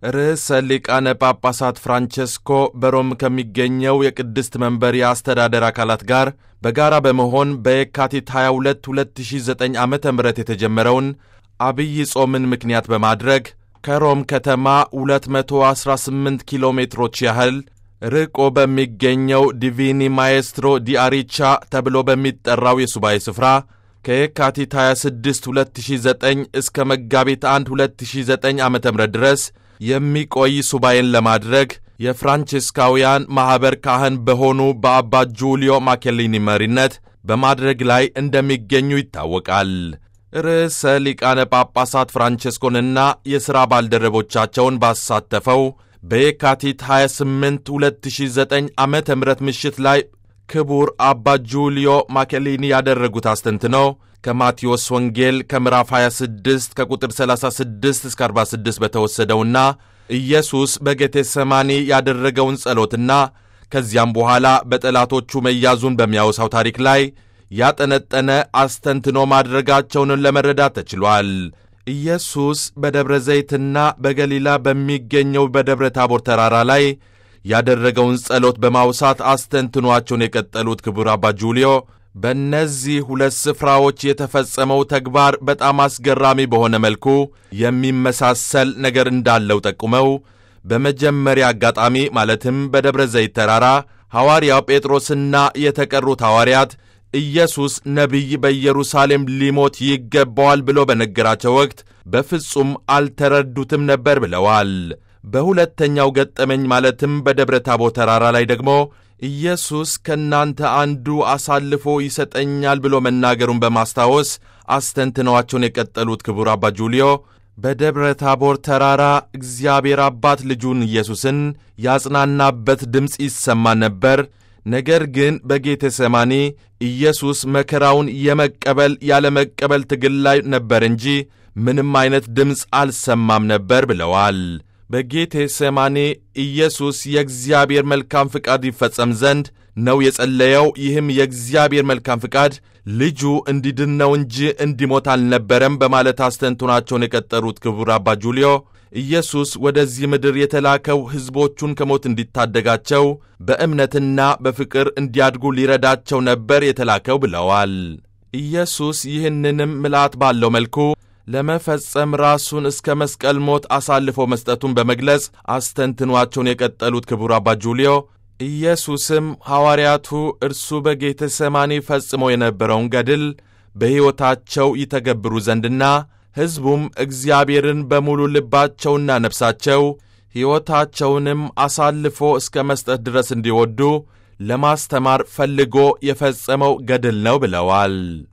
ርዕሰ ሊቃነ ጳጳሳት ፍራንቼስኮ በሮም ከሚገኘው የቅድስት መንበር የአስተዳደር አካላት ጋር በጋራ በመሆን በየካቲት 22 2009 ዓ ም የተጀመረውን አብይ ጾምን ምክንያት በማድረግ ከሮም ከተማ 218 ኪሎ ሜትሮች ያህል ርቆ በሚገኘው ዲቪኒ ማኤስትሮ ዲአሪቻ ተብሎ በሚጠራው የሱባኤ ስፍራ ከየካቲት 26 2009 እስከ መጋቢት 1 2009 ዓ ም ድረስ የሚቆይ ሱባኤን ለማድረግ የፍራንቺስካውያን ማኅበር ካህን በሆኑ በአባ ጁልዮ ማኬሊኒ መሪነት በማድረግ ላይ እንደሚገኙ ይታወቃል። ርዕሰ ሊቃነ ጳጳሳት ፍራንቼስኮንና የሥራ ባልደረቦቻቸውን ባሳተፈው በየካቲት 28 2009 ዓ ም ምሽት ላይ ክቡር አባ ጁልዮ ማኬሊኒ ያደረጉት አስተንትነው ከማቴዎስ ወንጌል ከምዕራፍ 26 ከቁጥር 36 እስከ 46 በተወሰደውና ኢየሱስ በጌቴሰማኒ ያደረገውን ጸሎትና ከዚያም በኋላ በጠላቶቹ መያዙን በሚያወሳው ታሪክ ላይ ያጠነጠነ አስተንትኖ ማድረጋቸውን ለመረዳት ተችሏል። ኢየሱስ በደብረ ዘይትና በገሊላ በሚገኘው በደብረ ታቦር ተራራ ላይ ያደረገውን ጸሎት በማውሳት አስተንትኗቸውን የቀጠሉት ክቡር አባ ጁልዮ በእነዚህ ሁለት ስፍራዎች የተፈጸመው ተግባር በጣም አስገራሚ በሆነ መልኩ የሚመሳሰል ነገር እንዳለው ጠቁመው በመጀመሪያ አጋጣሚ ማለትም በደብረ ዘይት ተራራ ሐዋርያው ጴጥሮስና የተቀሩት ሐዋርያት ኢየሱስ ነቢይ በኢየሩሳሌም ሊሞት ይገባዋል ብሎ በነገራቸው ወቅት በፍጹም አልተረዱትም ነበር ብለዋል። በሁለተኛው ገጠመኝ ማለትም በደብረ ታቦር ተራራ ላይ ደግሞ ኢየሱስ ከእናንተ አንዱ አሳልፎ ይሰጠኛል ብሎ መናገሩን በማስታወስ አስተንትነዋቸውን የቀጠሉት ክቡር አባ ጁልዮ በደብረ ታቦር ተራራ እግዚአብሔር አባት ልጁን ኢየሱስን ያጽናናበት ድምፅ ይሰማ ነበር። ነገር ግን በጌቴ ሰማኒ ኢየሱስ መከራውን የመቀበል ያለመቀበል ትግል ላይ ነበር እንጂ ምንም አይነት ድምፅ አልሰማም ነበር ብለዋል። በጌቴ ሰማኔ ኢየሱስ የእግዚአብሔር መልካም ፍቃድ ይፈጸም ዘንድ ነው የጸለየው። ይህም የእግዚአብሔር መልካም ፍቃድ ልጁ እንዲድን ነው እንጂ እንዲሞት አልነበረም በማለት አስተንትናቸውን የቀጠሩት ክቡር አባ ጁልዮ ኢየሱስ ወደዚህ ምድር የተላከው ሕዝቦቹን ከሞት እንዲታደጋቸው በእምነትና በፍቅር እንዲያድጉ ሊረዳቸው ነበር የተላከው ብለዋል። ኢየሱስ ይህንንም ምልአት ባለው መልኩ ለመፈጸም ራሱን እስከ መስቀል ሞት አሳልፎ መስጠቱን በመግለጽ አስተንትኗቸውን የቀጠሉት ክቡር አባ ጁልዮ ኢየሱስም ሐዋርያቱ እርሱ በጌተ ሰማኒ ፈጽሞ የነበረውን ገድል በሕይወታቸው ይተገብሩ ዘንድና ሕዝቡም እግዚአብሔርን በሙሉ ልባቸውና ነፍሳቸው ሕይወታቸውንም አሳልፎ እስከ መስጠት ድረስ እንዲወዱ ለማስተማር ፈልጎ የፈጸመው ገድል ነው ብለዋል።